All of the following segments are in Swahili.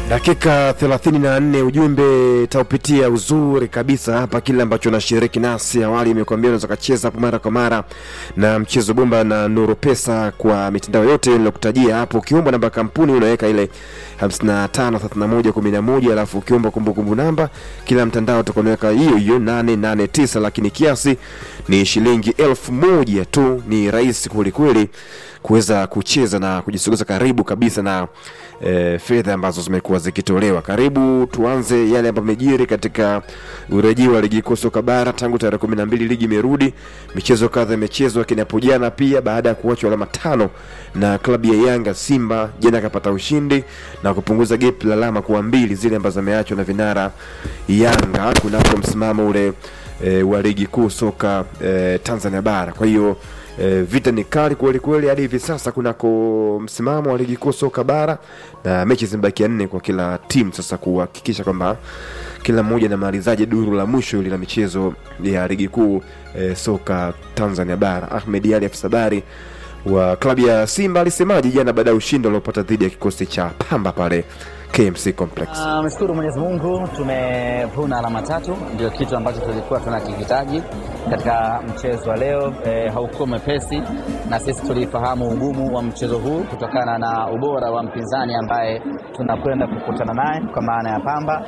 Dakika 34 ujumbe taupitia uzuri kabisa hapa, kile ambacho nashiriki nasi awali imekuambia unaweza kacheza hapo mara kwa mara na mchezo bomba na Nuru Pesa kwa mitandao yote nilokutajia hapo. Ukiomba namba kampuni unaweka ile 553111 alafu ukiomba kumbukumbu namba kila mtandao utakonaweka hiyo hiyo 889, lakini kiasi ni shilingi elfu moja tu. Ni rahisi kwelikweli kuweza kucheza na kujisogeza karibu kabisa na e, fedha ambazo zimekuwa zikitolewa. Karibu tuanze yale ambayo yamejiri katika urejeo wa ligi kuu soka bara tangu tarehe kumi na mbili ligi imerudi. Michezo kadha imechezwa, lakini hapo jana pia baada ya kuachwa alama tano na klabu ya Yanga, Simba jana akapata ushindi na kupunguza gap la alama kuwa mbili zile ambazo ameachwa na vinara Yanga kunako msimamo ule e, wa ligi kuu soka e, Tanzania bara. Kwa hiyo E, vita ni kali kweli kweli hadi hivi sasa kunako msimamo wa ligi kuu soka bara, na mechi zimebakia nne kwa kila timu sasa kuhakikisha kwamba kila mmoja anamalizaje duru la mwisho hili la michezo ya ligi kuu e, soka Tanzania bara. Ahmed Ali afisa habari wa klabu ya Simba alisemaje jana baada ya ushindi waliopata dhidi ya kikosi cha Pamba pale KMC Complex? Mshukuru Mwenyezi Mungu, tumevuna alama tatu, ndio kitu ambacho tulikuwa tunakihitaji katika mchezo wa leo. E, haukuwa mwepesi na sisi tulifahamu ugumu wa mchezo huu kutokana na ubora wa mpinzani ambaye tunakwenda kukutana naye kwa maana ya Pamba,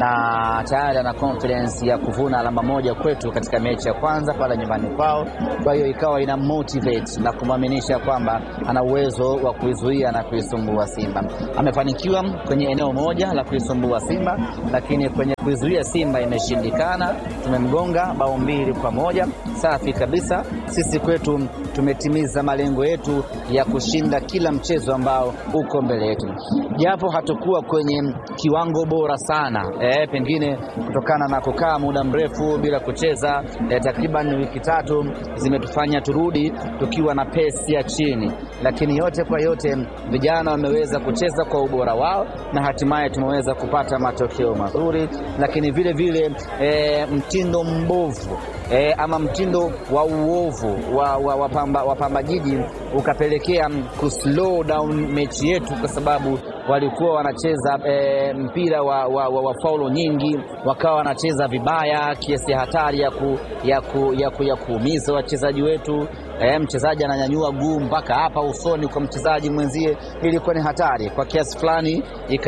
na tayari ana confidence ya kuvuna alama moja kwetu katika mechi ya kwanza pale nyumbani kwao. Kwa hiyo ikawa ina motivate na kumwaminisha kwamba ana uwezo wa kuizuia na kuisumbua Simba. Amefanikiwa kwenye eneo moja la kuisumbua Simba, lakini kwenye kuizuia Simba imeshindikana. Tumemgonga bao mbili kwa moja. Safi kabisa. Sisi kwetu tumetimiza malengo yetu ya kushinda kila mchezo ambao uko mbele yetu, japo hatukuwa kwenye kiwango bora sana e, pengine kutokana na kukaa muda mrefu bila kucheza e, takriban wiki tatu zimetufanya turudi tukiwa na pesi ya chini, lakini yote kwa yote vijana wameweza kucheza kwa ubora wao na hatimaye tumeweza kupata matokeo mazuri, lakini vile vile e, mtindo mbovu e, ama mtindo wa uovu wa, wa, wa Pamba, wa Pamba Jiji ukapelekea kuslow down mechi yetu kwa sababu walikuwa wanacheza e, mpira wa, wa, wa, wa faulo nyingi, wakawa wanacheza vibaya kiasi ya hatari ya, ku, ya, ku, ya, ku, ya kuumiza wachezaji wetu. E, mchezaji ananyanyua guu mpaka hapa usoni kwa mchezaji mwenzie. Ilikuwa ni hatari kwa kiasi fulani,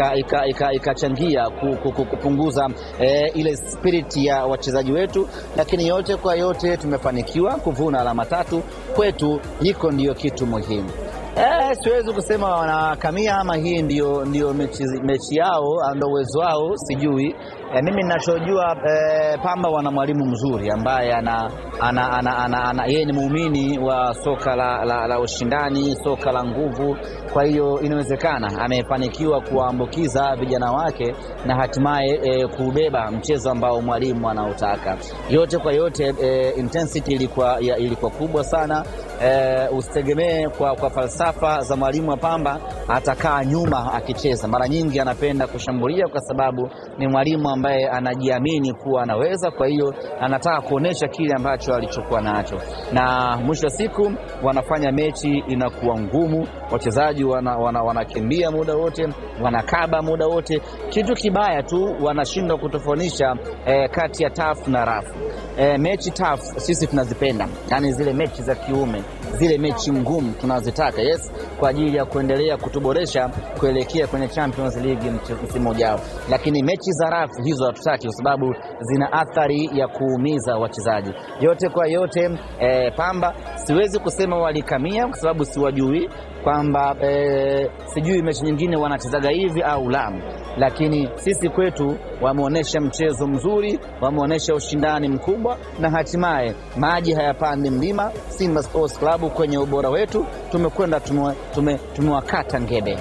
ikachangia ika, ika, ika kupunguza e, ile spirit ya wachezaji wetu, lakini yote kwa yote tumefanikiwa kuvuna alama tatu. Kwetu hiko ndiyo kitu muhimu. Eh, siwezi kusema wanakamia ama hii ndio, ndio mechi, mechi yao ndio uwezo wao sijui. Eh, mimi ninachojua eh, Pamba wana mwalimu mzuri ambaye ana, ana, ana, ana, ana, yeye ni muumini wa soka la, la, la ushindani, soka la nguvu. Kwa hiyo inawezekana amefanikiwa kuwaambukiza vijana wake na hatimaye eh, kuubeba mchezo ambao mwalimu anautaka. Yote kwa yote eh, intensity ilikuwa, ya, ilikuwa kubwa sana. Eh, usitegemee kwa, kwa falsafa za mwalimu wa Pamba atakaa nyuma akicheza. Mara nyingi anapenda kushambulia kwa sababu ni mwalimu ambaye anajiamini kuwa anaweza. Kwa hiyo anataka kuonesha kile ambacho alichokuwa nacho, na mwisho wa siku wanafanya mechi inakuwa ngumu. Wachezaji wanakimbia wana, wana muda wote, wanakaba muda wote. Kitu kibaya tu wanashindwa kutofautisha eh, kati ya tough na rafu. Eh, mechi tough sisi tunazipenda, yani zile mechi za kiume zile mechi ngumu tunazitaka, yes, kwa ajili ya kuendelea kutuboresha kuelekea kwenye Champions League msimu ujao, lakini mechi za rafu hizo hatutaki, kwa sababu zina athari ya kuumiza wachezaji. Yote kwa yote, eh, Pamba siwezi kusema walikamia, kwa sababu siwajui kwamba eh, sijui mechi nyingine wanachezaga hivi au la, lakini sisi kwetu wameonyesha mchezo mzuri, wameonyesha ushindani mkubwa, na hatimaye maji hayapandi mlima. Simba Sports Club kwenye ubora wetu tumekwenda tumewakata tume ngebe.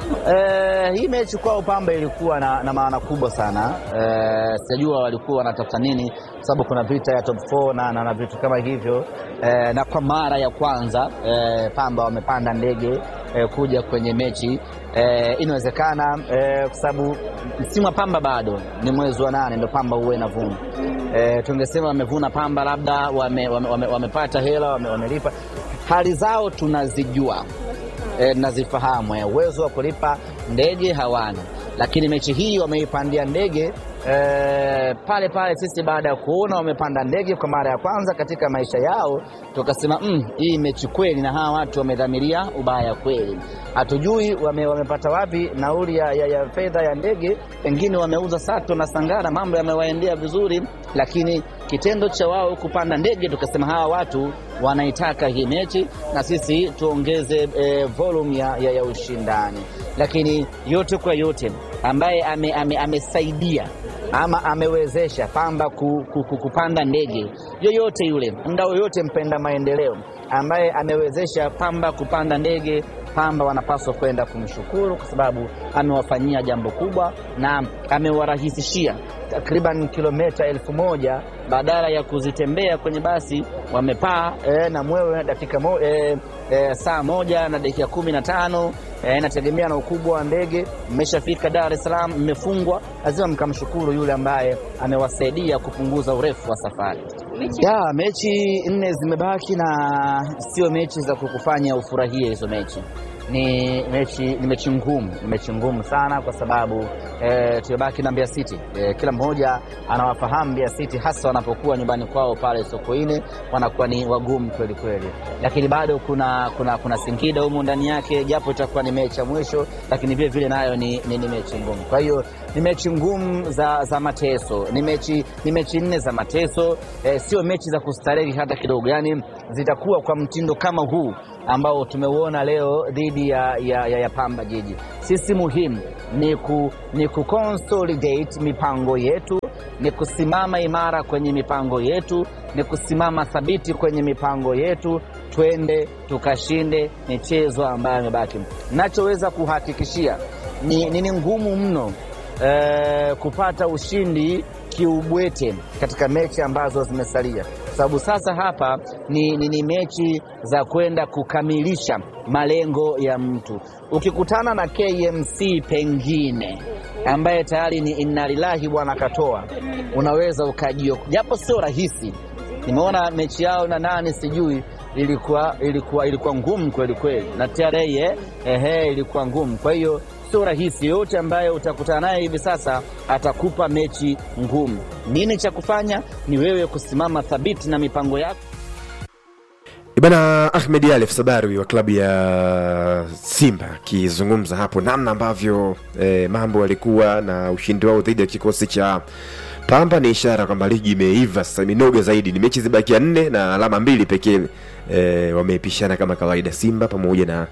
Eh, hii mechi kwao Pamba ilikuwa na, na maana kubwa sana. Eh, sijajua walikuwa wanatafuta nini, kwa sababu kuna vita ya top 4 na, na, na vitu kama hivyo eh, na kwa mara ya kwanza eh, Pamba wamepanda ndege eh, kuja kwenye mechi eh, inawezekana eh, kwa sababu msimu wa Pamba bado ni mwezi wa nane ndio Pamba huwe inavuna. Eh, tungesema wamevuna Pamba labda wamepata wame, wame, wame hela wamelipa wame hali zao tunazijua e, nazifahamu. Uwezo wa kulipa ndege hawana, lakini mechi hii wameipandia ndege eh, pale pale. Sisi baada ya kuona wamepanda ndege kwa mara ya kwanza katika maisha yao, tukasema mm, hii mechi kweli, na hawa watu wamedhamiria ubaya kweli. Hatujui wame, wamepata wapi nauli ya, ya, ya fedha ya ndege, pengine wameuza sato na sangara, mambo yamewaendea vizuri, lakini kitendo cha wao kupanda ndege, tukasema hawa watu wanaitaka hii mechi na sisi tuongeze eh, volume ya, ya, ya ushindani. Lakini yote kwa yote ambaye ame, ame, amesaidia ama amewezesha Pamba ku, ku, ku, kupanda ndege, yoyote yule mdau yoyote mpenda maendeleo ambaye amewezesha Pamba kupanda ndege, Pamba wanapaswa kwenda kumshukuru kwa sababu amewafanyia jambo kubwa na amewarahisishia takriban kilomita elfu moja badala ya kuzitembea kwenye basi wamepaa e, na mwewe dakika mo, e, e, saa moja na dakika kumi na tano e, inategemea na ukubwa wa ndege. Mmeshafika Dar es Salaam, mmefungwa, lazima mkamshukuru yule ambaye amewasaidia kupunguza urefu wa safari. Ya, mechi nne zimebaki na sio mechi za kukufanya ufurahie hizo mechi ni mechi ni mechi ngumu, ni mechi ngumu sana kwa sababu e, tumebaki na Mbeya City e, kila mmoja anawafahamu Mbeya City, hasa wanapokuwa nyumbani kwao pale Sokoine, wanakuwa ni wagumu kweli kweli, lakini bado kuna, kuna, kuna Singida humu ndani yake, japo itakuwa ni mechi ya mwisho, lakini vile vile nayo ni, ni, ni mechi ngumu. Kwa hiyo ni mechi ngumu za, za mateso, ni mechi ni mechi nne za mateso e, sio mechi za kustarehe hata kidogo, yani zitakuwa kwa mtindo kama huu ambao tumeuona leo dhidi ya, ya, ya, ya Pamba Jiji. Sisi muhimu ni, ku, ni ku consolidate mipango yetu, ni kusimama imara kwenye mipango yetu, ni kusimama thabiti kwenye mipango yetu, twende tukashinde michezo ambayo imebaki. Nachoweza kuhakikishia ni, ni, ni ngumu mno eh, kupata ushindi kiubwete katika mechi ambazo zimesalia, kwa sababu sasa hapa ni, ni, ni mechi za kwenda kukamilisha malengo ya mtu. Ukikutana na KMC pengine ambaye tayari ni inna lillahi bwana katoa, unaweza ukajio, japo sio rahisi. Nimeona mechi yao na nani sijui ilikuwa, ilikuwa, ilikuwa ngumu kweli kweli na TRA eh, ehe, ilikuwa ngumu, kwa hiyo sio rahisi. Yoyote ambaye utakutana naye hivi sasa atakupa mechi ngumu. Nini cha kufanya? Ni wewe kusimama thabiti na mipango yako. Bana Ahmed Ali Sabari wa klabu ya Simba akizungumza hapo namna ambavyo eh, mambo yalikuwa na ushindi wao dhidi ya kikosi cha Pamba ni ishara kwamba ligi imeiva sasa, imenoga zaidi. Ni mechi zibakia nne na alama mbili pekee eh, wameipishana kama kawaida Simba pamoja na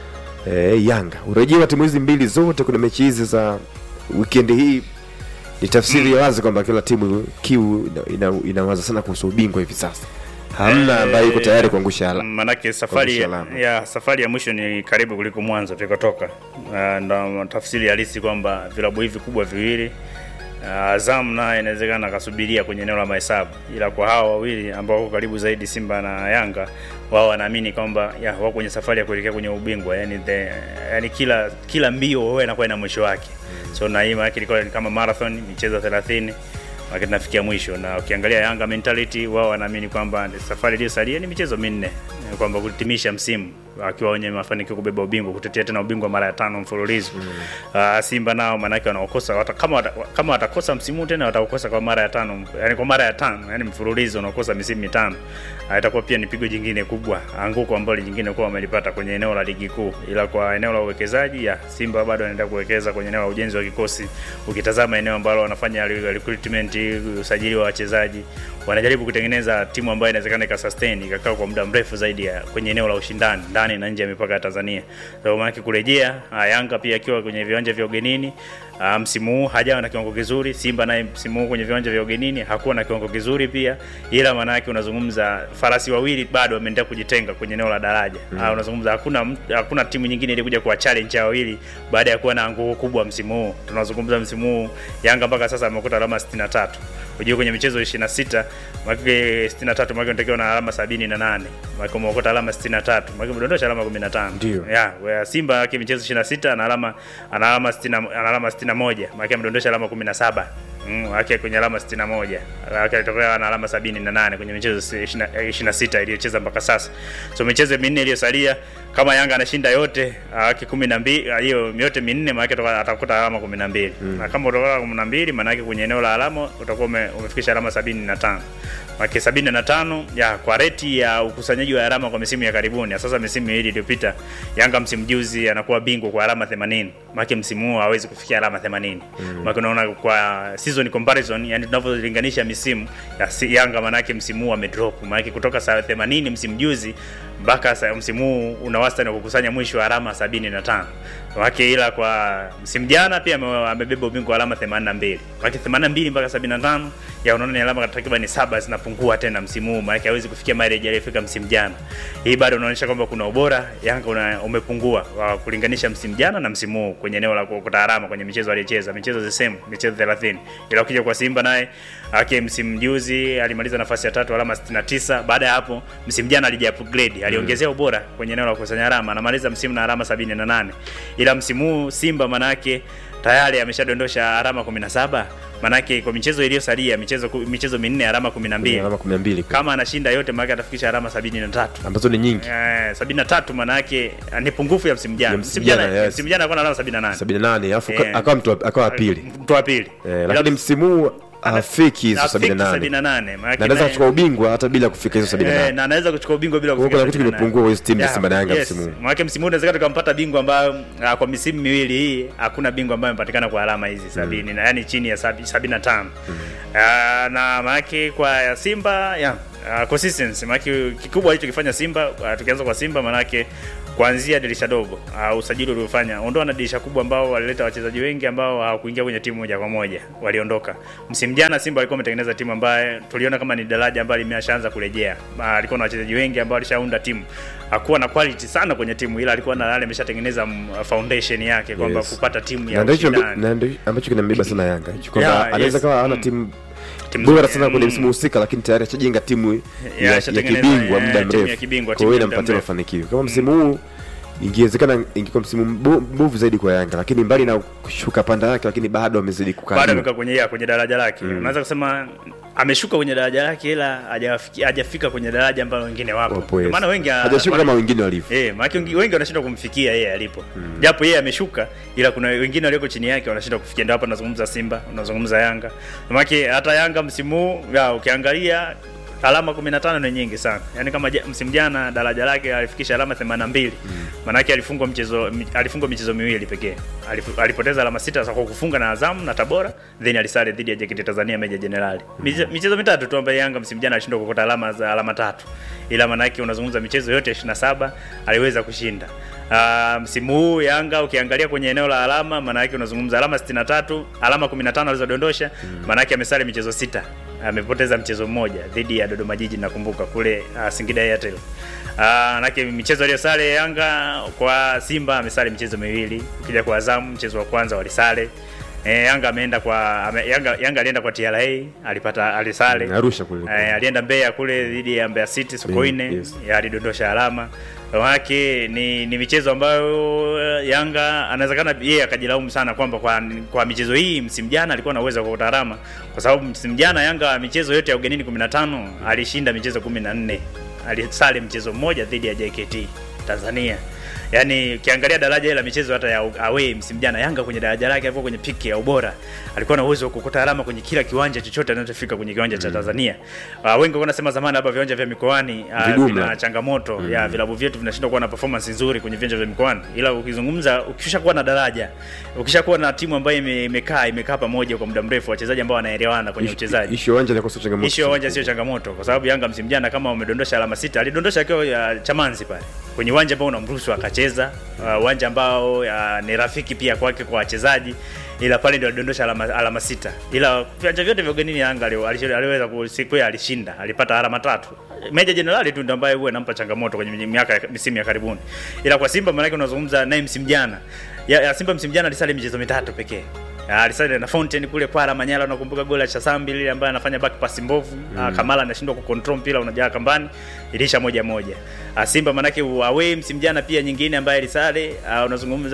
eh, Yanga. Urejeo wa timu hizi mbili zote kuna mechi hizi za wikendi hii ni tafsiri ya wazi kwamba kila timu kiu inawaza ina, ina sana kuhusu ubingwa hivi sasa hamna ambaye yuko tayari kuangusha ala. Manake safari Kuangusha alama. ya safari ya mwisho ni karibu kuliko mwanzo tulikotoka. Uh, ndo tafsiri halisi kwamba vilabu hivi kubwa viwili uh, Azam naye inawezekana akasubiria kwenye eneo la mahesabu, ila kwa hawa wawili ambao wako karibu zaidi, Simba na Yanga, wao wanaamini kwamba ya wako kwenye safari ya kuelekea kwenye ubingwa, yani the, yani kila kila mbio huwa inakuwa ina mwisho wake. So na hii maana yake ilikuwa ni kama marathon, michezo 30 wakati tunafikia mwisho, na ukiangalia Yanga mentality, wao wanaamini kwamba ni safari iliyosalia ni michezo minne, eh, kwamba kutimisha msimu akiwa wenye mafanikio kubeba ubingwa, kutetea tena ubingwa mara ya tano mfululizo. Uh, Simba nao maanake wanaokosa wata, kama wata, kama watakosa msimu huu tena watakosa kwa mara ya tano, yani kwa mara ya tano, yani mfululizo unakosa misimu mitano. Uh, itakuwa pia ni pigo jingine kubwa, anguko ambalo jingine kwa wamelipata kwenye eneo la ligi kuu, ila kwa eneo la uwekezaji ya Simba bado wanaendelea kuwekeza kwenye eneo la ujenzi wa kikosi. Ukitazama eneo ambalo wanafanya recruitment, usajili wa wachezaji, wanajaribu kutengeneza timu ambayo inawezekana ikasustain ikakaa kwa muda mrefu zaidi ya kwenye eneo la ushindani ndani na nje ya mipaka ya Tanzania. So maana kurejea ah, Yanga pia akiwa kwenye viwanja vya ugenini ah, msimu huu hajawa na kiwango kizuri. Simba naye msimu huu kwenye viwanja vya ugenini hakuwa na kiwango kizuri pia, ila maana yake unazungumza farasi wawili bado wameendelea kujitenga kwenye eneo la daraja. Mm. Ah, unazungumza hakuna mtu- hakuna timu nyingine ilikuja kuwa challenge hao wawili baada ya kuwa na anguko kubwa msimu huu. Tunazungumza msimu huu Yanga mpaka sasa amekuta alama 63. Unajua kwenye michezo 26 mwake 63 mwake unatakiwa na alama 78. Mwake umeokota alama 63. Mwake umedondosha alama 15. Ndio. Yeah, wea Simba yake michezo 26 ana alama ana alama 60 ana alama 61. Mwake amedondosha alama 17. mm, wake kwenye alama 61 wake alitokea na alama 78 kwenye michezo 26 iliyocheza mpaka sasa. So michezo minne iliyosalia kama Yanga anashinda yote wake 12 hiyo yote minne maana yake atakuta alama 12 mm. na kama utakuwa 12 maana yake kwenye eneo la alama utakuwa ume, umefikisha alama 75 Maki 75 ya kwa reti ya ukusanyaji wa alama kwa misimu ya karibuni. Sasa misimu miwili iliyopita Yanga msimu juzi anakuwa bingwa kwa alama 80. Maki msimu huu hawezi kufikia alama 80. Mm. Maki unaona kwa season comparison, yani tunavyolinganisha misimu ya si, Yanga manake msimu huu amedrop. Maki kutoka saa 80 msimu juzi mpaka msimu huu una wastani wa kukusanya mwisho wa alama 75. Wake ila kwa msimu jana pia amebeba ubingwa wa alama 82. Wake 82 mpaka 75 ya unaona ni alama takriban saba zinapungua tena msimu huu, maana hawezi kufikia mileage aliyofika msimu jana. Hii bado inaonyesha kwamba kuna ubora Yanga una, umepungua wa kulinganisha msimu jana na msimu huu kwenye eneo la kuokota alama kwenye michezo aliyocheza, michezo the same, michezo 30. Ila ukija kwa Simba naye ake msimu juzi alimaliza nafasi ya tatu alama 69. Baada ya hapo msimu jana alija upgrade, aliongezea mm. ubora kwenye eneo la kukusanya alama, anamaliza msimu na alama 78. Ila msimu huu Simba manake tayari ameshadondosha alama 17 manake kwa michezo iliyosalia michezo michezo minne alama 12 alama 12 kama anashinda yote maana atafikisha alama 73 ambazo ni nyingi eh 73 maana yake ni pungufu ya msimu jana msimu jana msimu jana alikuwa na alama 78 78 alafu akawa mtu akawa pili mtu wa pili eh, lakini msimu huu afiki hizo 78 na anaweza kuchukua ubingwa hata bila kufika hizo 78 eh, na anaweza kuchukua ubingwa bila kufika kuna kitu kimepungua kwa timu ya Simba na Yanga msimu huu maana msimu huu unaweza tukampata bingwa ambayo kwa misimu miwili hii hakuna bingwa ambaye amepatikana kwa alama hizi 70 mm. na yani chini ya 75 mm. uh, na maana kwa Simba ya uh, consistency maana kikubwa alichokifanya Simba uh, tukianza kwa Simba maanake kuanzia dirisha dogo uh, usajili uliofanya ondoa na dirisha kubwa ambao walileta wachezaji wengi ambao hawakuingia kwenye timu moja kwa moja waliondoka. Msimu jana Simba alikuwa ametengeneza timu ambaye tuliona kama ni daraja ambayo limeshaanza kurejea. Uh, alikuwa na wachezaji wengi ambao alishaunda timu. Hakuwa na quality sana kwenye timu ila alikuwa na yale ameshatengeneza foundation yake kwamba yes. kupata timu ya ushindani. Na ndio ambacho kinambeba sana Yanga hicho kwamba yeah, anaweza yes. kawa hana mm. timu bora sana kwenye msimu husika, lakini tayari achajenga timu ya, ya kibingwa muda mrefu, kwa hiyo inampatia mafanikio kama msimu huu ingewezekana ingekuwa msimu mbovu zaidi kwa Yanga, lakini mbali na kushuka panda yake, lakini bado amezidi kukaa, bado amekaa kwenye ya kwenye daraja lake mm. Unaweza kusema ameshuka kwenye daraja lake, ila hajafika hajafika kwenye daraja ambalo wengine wapo, yes. maana wengi hajashuka kama wengine walivyo eh, maana wengi wanashindwa kumfikia yeye alipo mm. Japo yeye ameshuka, ila kuna wengine walioko chini yake wanashindwa kufikia. Ndio hapa tunazungumza Simba, unazungumza Yanga, maana hata Yanga msimu huu ukiangalia alama 15 ni nyingi sana. Yaani kama msimu jana daraja lake alifikisha alama 82. Mm. Maana alifungwa mchezo alifungwa michezo miwili pekee. Alif, alipoteza alama sita kwa kufunga na Azam na Tabora, then alisale dhidi ya JKT Tanzania Meja Jenerali. Mm. Michezo mitatu tu ambayo Yanga msimu jana alishindwa kukota alama za alama tatu. Ila maana yake unazungumza michezo yote 27 aliweza kushinda. Uh, msimu huu Yanga ukiangalia kwenye eneo la alama maana yake unazungumza alama 63, alama 15 alizodondosha, mm. maana yake amesali michezo sita amepoteza mchezo mmoja dhidi ya Dodoma Jiji nakumbuka kule uh, Singida Airtel. Uh, nake michezo aliyosale Yanga kwa Simba amesale michezo miwili. Ukija kwa Azam mchezo wa kwanza walisale. E, Yanga ameenda kwa ame, Yanga Yanga alienda kwa TRA alipata alisale mm, Arusha kule. E, alienda Mbeya kule dhidi ya Mbeya City Sokoine yes. alidondosha alama wake ni, ni michezo ambayo Yanga anawezekana yeye akajilaumu sana kwamba kwa, kwa michezo hii msimu jana alikuwa na uwezo wa kupata alama, kwa sababu msimu jana Yanga michezo yote ya ugenini 15 alishinda michezo 14, alisale mchezo mmoja dhidi ya JKT Tanzania. Yaani ukiangalia daraja la michezo hata ya away msimu jana Yanga kwenye daraja lake alikuwa kwenye piki ya ubora. Alikuwa na uwezo wa kukota alama kwenye kila kiwanja chochote anachofika kwenye kiwanja mm. cha Tanzania. Uh, wengi wanasema zamani hapa viwanja vya mikoani uh, vina changamoto mm. ya vilabu vyetu vinashindwa kuwa na performance nzuri kwenye viwanja vya mikoani. Ila ukizungumza ukishakuwa na daraja, ukishakuwa na timu ambayo imekaa imekaa pamoja kwa muda mrefu, wachezaji ambao wanaelewana kwenye uchezaji. Issue uwanja ni kosa changamoto. Issue uwanja sio changamoto kwa sababu Yanga msimu jana kama umedondosha alama sita, alidondosha akiwa uh, Chamanzi pale. Kwenye uwanja ambao unamruhusu akacheza uwanja uh, ambao uh, ni rafiki pia kwake kwa wachezaji, ila pale ndio alidondosha alama, alama sita, ila viwanja vyote vya ugenini Yanga aliweza siku ya alishinda, alipata alama tatu. Meja Jenerali tu ndio ambaye huwa anampa changamoto kwenye miaka misimu ya karibuni, ila kwa Simba maana yake unazungumza naye msimu jana ya, ya Simba msimu jana alisali michezo mitatu pekee alisali na Fountain kule Kwara Manyala, unakumbuka goli la Chasambi lile ambaye anafanya back pass mbovu mm. Kamala anashindwa ku control mpira unajaa kambani, ilisha moja moja. Simba manake away msimu jana pia nyingine ambaye alisale unazungumza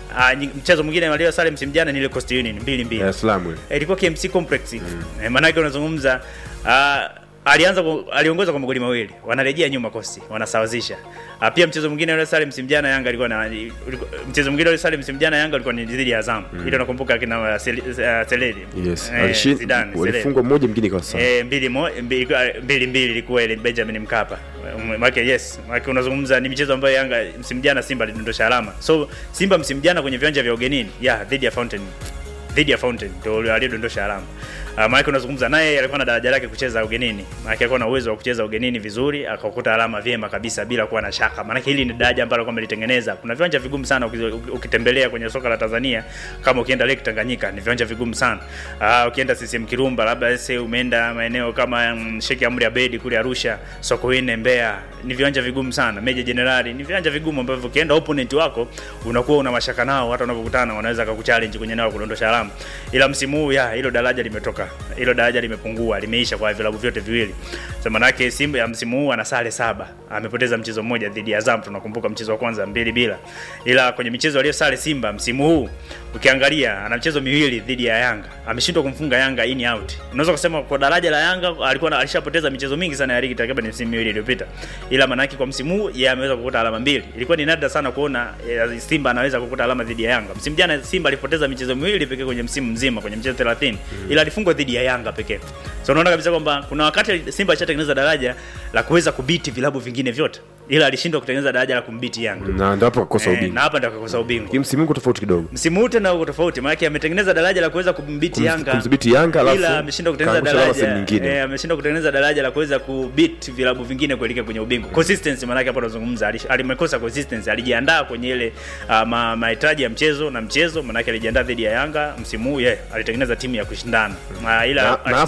Uh, mchezo mwingine walio sare msimu jana ni ile Coast Union mbili mbili Dar es Salaam ile. Eh, ilikuwa KMC Complex mm. eh, maanake unazungumza uh, alianza ku- aliongoza kwa magoli mawili wanarejea nyuma kosti wanasawazisha uh, pia mchezo mwingine ule sare msimu jana Yanga alikuwa na ulikuwa- mchezo mwingine ule sare msimu jana Yanga alikuwa ni dhidi ya Azam mm. ile unakumbuka kina uh, Sel- uh, Seledi Yes. eh, Alishin- Zidane Seledi. walifungwa mmoja mwingine kwa sawa. Eh, mbili mo- mbili mbili mbili ilikuwa ile Benjamin Mkapa. Maana yes, maana unazungumza ni michezo ambayo Yanga msimu jana Simba alidondosha alama. So Simba msimu jana kwenye viwanja vya ugenini, yeah, dhidi ya Fountain. Dhidi ya Fountain ndio aliyodondosha alama. Uh, maana unazungumza naye alikuwa na daraja lake kucheza ugenini. Maana alikuwa na uwezo wa kucheza ugenini vizuri, akakuta alama vyema kabisa bila kuwa na shaka. Maana hili ni daraja ambalo kwamba litengeneza. Kuna viwanja vigumu sana ukizo- ukitembelea kwenye soka la Tanzania kama ukienda Lake Tanganyika ni viwanja vigumu sana. Uh, ukienda CCM Kirumba labda sasa umeenda maeneo kama mm, Sheikh Amri Abedi kule Arusha, Sokoine, Mbeya, ni viwanja vigumu sana. Meja Jenerali ni viwanja vigumu ambavyo ukienda opponent wako unakuwa una mashaka nao, hata unapokutana wanaweza kukuchallenge kwenye nao kudondosha alama. Ila msimu huu ya hilo daraja limetoka, hilo daraja limepungua, limeisha kwa vilabu vyote viwili. Sasa manake Simba ya msimu huu ana sare saba, amepoteza mchezo mmoja dhidi ya Azam, tunakumbuka mchezo wa kwanza mbili bila. Ila kwenye michezo aliyo sare Simba msimu huu ukiangalia ana mchezo miwili dhidi ya Yanga, ameshindwa kumfunga Yanga in out. Unaweza kusema kwa daraja la Yanga alikuwa na- alishapoteza michezo mingi sana ya ligi takriban msimu miwili iliyopita, ila manake kwa msimu huu yeye ameweza kukuta alama mbili. Ilikuwa ni nadra sana kuona eh, Simba anaweza kukuta alama dhidi ya Yanga. Msimu jana Simba alipoteza michezo miwili pekee kwenye msimu mzima kwenye michezo 30 ila alifungwa dhidi ya Yanga pekee. So unaona kabisa kwamba kuna wakati Simba alishatengeneza daraja la kuweza kubiti vilabu vingine vyote, ila alishindwa kutengeneza daraja la kumbiti Yanga. Na ndio hapo akakosa Eh, na ubingwa. hapa ndio akakosa ubingwa. Hii msimu uko tofauti kidogo. Msimu huu tena uko tofauti, maana yake ametengeneza daraja la kuweza kumbiti Kumz- Yanga, kumdhibiti Yanga, alafu ila ameshindwa kutengeneza kaangusha alama daraja sehemu nyingine. eh, ameshindwa kutengeneza daraja la kuweza kubit vilabu vingine kuelekea kwenye ubingwa. Consistency maana yake hapo tunazungumza, alish- alimekosa consistency, alijiandaa kwenye ile uh, ma, mahitaji ya mchezo na mchezo, maana yake alijiandaa dhidi ya Yanga msimu huu, yeye alitengeneza timu ya kushindana uh, ila Na- na alishindwa